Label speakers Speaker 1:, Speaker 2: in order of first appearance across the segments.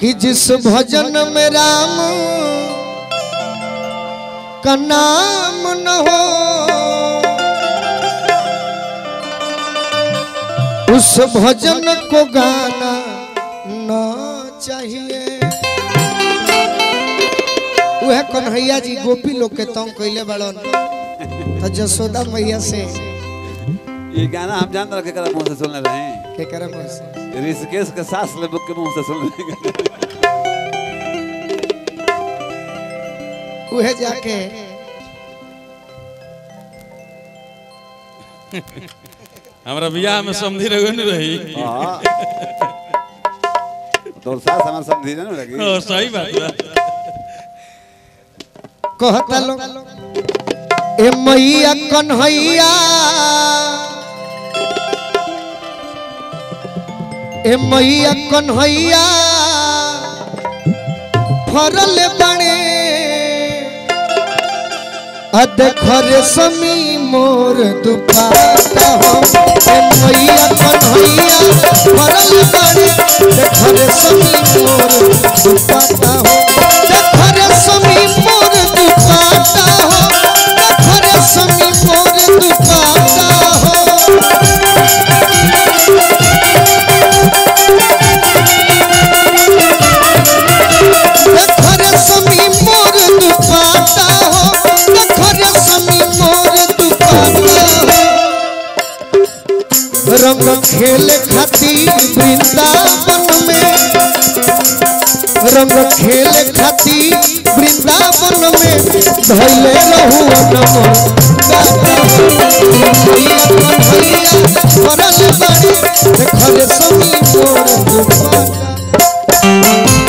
Speaker 1: कि जिस भजन में राम का नाम न हो उस भजन को गाना न चाहिए वह कन्हैया जी गोपी लोग के तंग कैले बड़न तो जसोदा मैया से
Speaker 2: ये गाना हम जान रखे करा मुंह से सुनने रहे हैं
Speaker 1: के करम से
Speaker 2: ऋषिकेश के सास ले बुक के मुंह से सुन रहे
Speaker 1: वह जाके
Speaker 3: हमरा बियाह में समझी रहो नहीं रही
Speaker 2: हां तो सास हमारे समझी ना लगी
Speaker 3: और सही बात बा
Speaker 1: कहता लोग ए मैया कन्हैया ए मैया कन्हैया फरल बने अदखर समी मोर दुपाता हो ए मैया कन्हैया फरल बने देखर समी मोर दुपाता हो देखर समी मोर दुपाता हो देखर समी मोर दुपाता हो देखर समी मोर दुपाता हो देखर समी मोर दुपाता हो रंग खेल खातिर वृंदावन में रंग खेल खातिर वृंदावन में धैले रहू नमन करल बड़ी देखल समी मोर दुपाता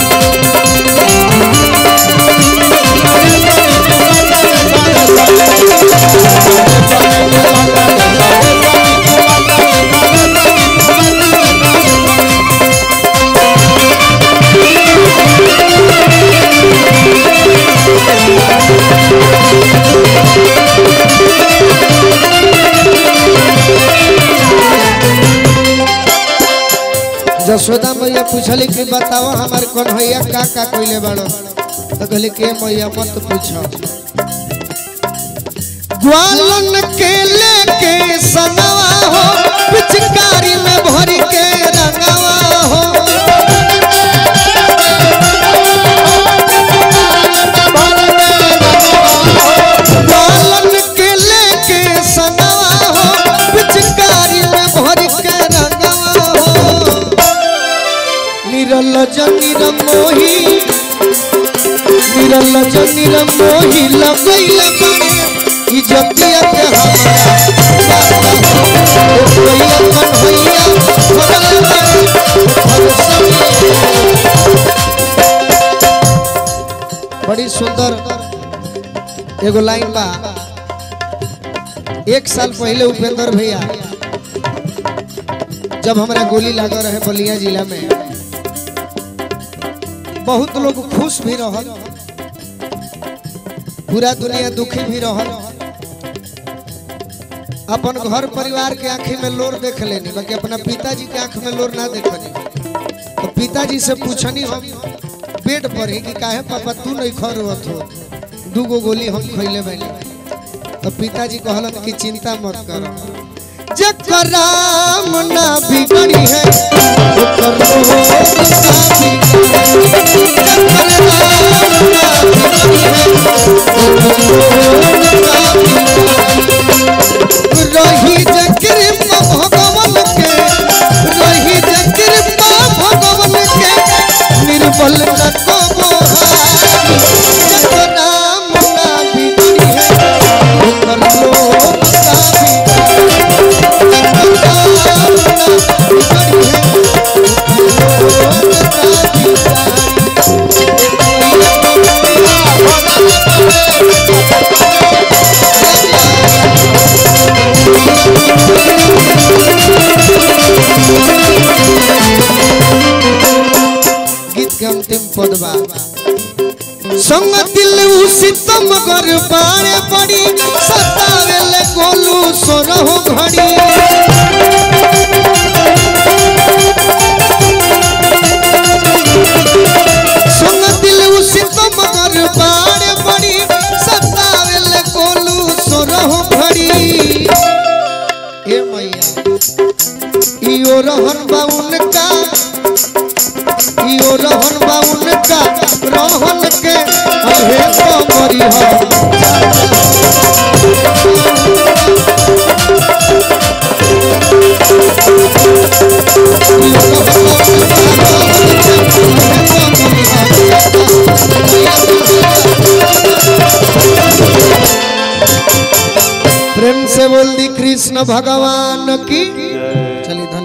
Speaker 1: जसोदा मैया पूछली कि बताओ हमारे कन्हैया का का कोइले बाड़ो तो कहली के मैया मत पूछो ग्वालन के लेके सनवा हो पिचकारी में भर के रंगवा हो ग्वालन के लेके सनवा हो पिचकारी में भर के रंगवा हो निरल निरमोही निरल निरमोही लगैल बने इज्जतिया के हमारा बाबा हो ओ भैया कन्हैया भरल बने हर समय बड़ी सुंदर एगो लाइन बा एक साल पहले उपेंद्र भैया जब हमारा गोली लगा रहे बलिया जिला में बहुत लोग खुश भी रहल पूरा दुनिया दुखी भी रहल अपन घर परिवार के आंखी में लोर देख लेनी बाकी अपना पिताजी के आंख में लोर ना देखनी तो पिताजी से पूछनी हम पेट पर ही कि काहे पापा तू नहीं खा रोत हो दू गो गोली हम खैले बैली तो पिताजी कहलन कि चिंता मत करो जकर राम ना बिगड़ी है ओकर रोग ना बिगड़ी जकर राम ना बिगड़ी है ओकर रोग ना बिगड़ी रही जे कृपा भगवान के रही जे कृपा भगवान के निर्बल न को मोहारी जकर राम ना बिगड़ी है ओकर लोग ना बिगड़ी गीत के अंतिम पद बा संग दिल उसी तम गर बारे बड़ी सतावे ले गोलू सोरहो घड़ी भैया इयो रहन बा उनका इयो रहन बा उनका रहन के अहे तो मरी हो प्रेम से बोल दी कृष्ण भगवान की चलिए धन्यवाद